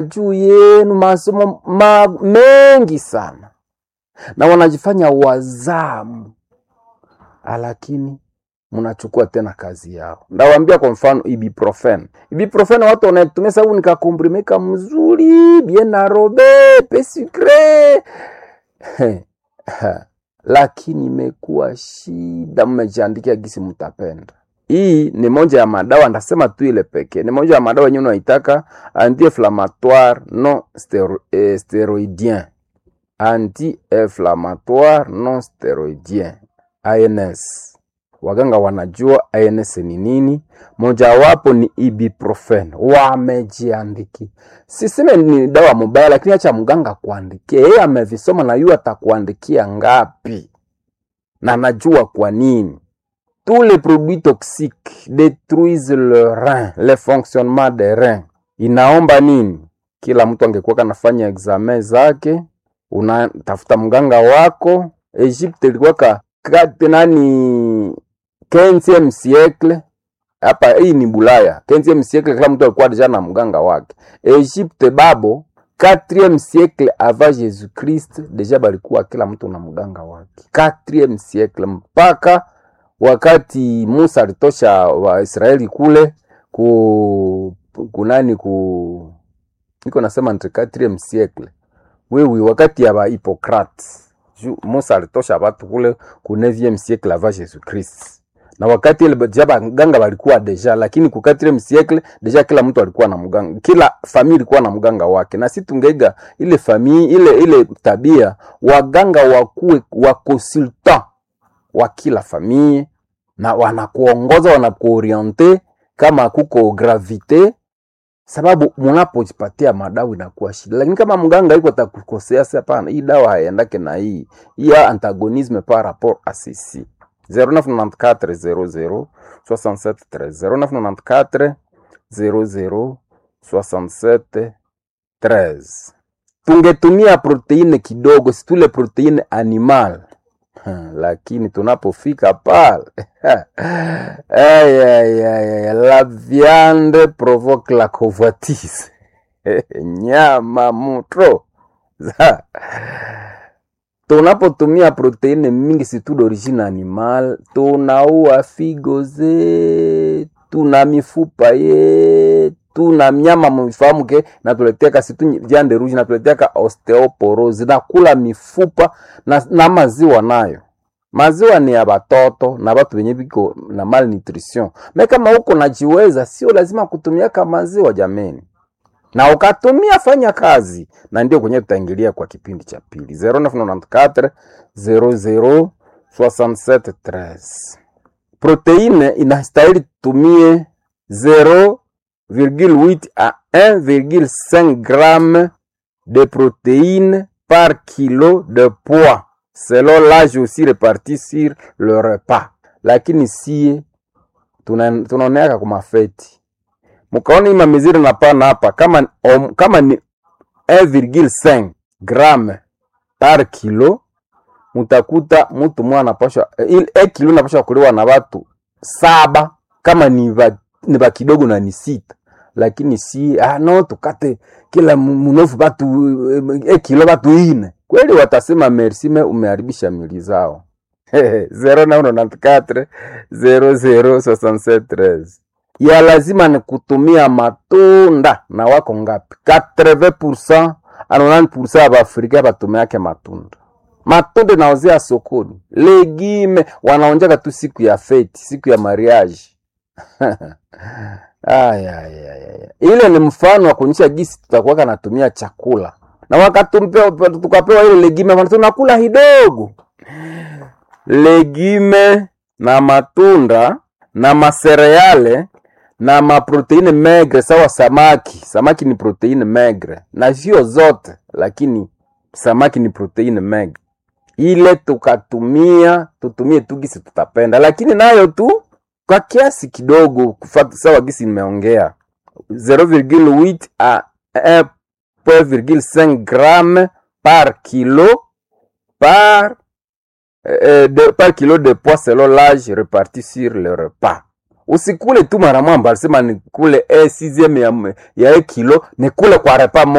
juu yenu masomo ma, mengi sana na wanajifanya wazamu, lakini mnachukua tena kazi yao. Ndawambia kwa mfano ibuprofen. Ibuprofen watu wanaitumia sababu nikakomprimeka mzuri bien arobe pesucre lakini imekuwa shida, mmejiandikia gisi mtapenda. Hii ni moja ya madawa, ndasema tu ile pekee, ni moja ya madawa yenyewe unaitaka anti-inflammatoire non stero, eh, steroidien anti-inflammatoire non steroidien ANS. Waganga wanajua ANS ni nini, mojawapo ni ibuprofen, wamejiandiki. Siseme ni dawa mubaya, lakini acha mganga kuandikia, yeye amevisoma na yu atakuandikia ngapi, na najua kwa nini. Tous les produits toxiques détruisent le rein, le fonctionnement des reins. Inaomba nini? Kila mtu angekuwa kanafanya examen zake, unatafuta mganga wako. Egypte ilikuwa ka kati nani 15e siècle hapa, hii ni Bulaya 15e siècle, kila mtu alikuwa deja na mganga wake. Egypte babo 4e siècle avant Jésus Christ, deja balikuwa kila mtu na mganga wake 4e siècle mpaka wakati Musa alitosha Waisraeli kule ku kunani ku niko nasema entre 4e siècle wewe, wakati ya ba Hippocrate Musa alitosha watu kule ku 9e siècle avant Jésus Christ, na wakati ile deja baganga walikuwa deja, lakini ku 4e siècle deja kila mtu alikuwa na mganga, kila famili ilikuwa na mganga wake. Na si tungeiga ile famili ile ile tabia, waganga wakuwe wa consultant wa kila famille na wanakuongoza wanakuoriente kama kuko gravite, sababu munapojipatia madawa inakuwa shida. Lakini kama mganga iko atakukosea, sasa hapana, hii dawa haiendake na hii hii antagonisme par rapport à ceci 0994 00 67 13 0994 00 67 13. Tungetumia proteine kidogo, situle proteine animal Hmm, lakini tunapofika pale ay, ay, ay, ay, la viande provoque la convoitise nyama mutro tunapotumia proteine mingi situ d'origine animal, tunaua figo zetu na mifupa yetu na mnyama mwifahamu ke natuleteaka situ viande rouge natuleteaka osteoporose nakula mifupa na, na maziwa nayo maziwa ni ya batoto na batu benye biko na malnutrition. Me kama uko najiweza, sio lazima kutumiaka maziwa jameni, na ukatumia fanya kazi, na ndio kwenye tutaingilia kwa kipindi cha pili 0994 00 67 13. Proteine inastahili tumie 0,8 à 1,5 g de protéines par kilo de poids selon l'âge aussi réparti sur le repas. Lakini sie tunaoneaka kwa mafeti, mukaona ima miziri na pana hapa kama, om, kama ni 1,5 gram par kilo, mutakuta mutu mwa anapasha ile kilo napasha kuliwa na watu saba kama ni ba, ni ba kidogo na ni sita lakini si ah, no tukate kila munofu batu e kilo batu ine kweli, watasema merci, me umeharibisha mili zao. 0994 006713 ya lazima ni kutumia matunda na wako ngapi? 80% a 90% ya Baafrika batumiake matunda. Matunda naozea sokoni, legime wanaonjaka tu siku ya feti, siku ya mariage Aya, aya, aya. Ile ni mfano wa kuonyesha gisi tutakuwa natumia chakula na wakatumpea tukapewa ile legime, tunakula hidogo legime na matunda na masereale na maproteine megre sawa samaki. Samaki ni proteine megre na sio zote, lakini samaki ni proteine megre. Ile tukatumia tutumie tu gisi tutapenda, lakini nayo tu kwa kiasi kidogo, kufata sawa gisi nimeongea 0,8 a 1,5 gram par kilo par, euh, de, par kilo de poids selon l'âge réparti sur le repas. usikule tu mara mwamba alisema nikule e sixième ya, ya e kilo nikule kwa repa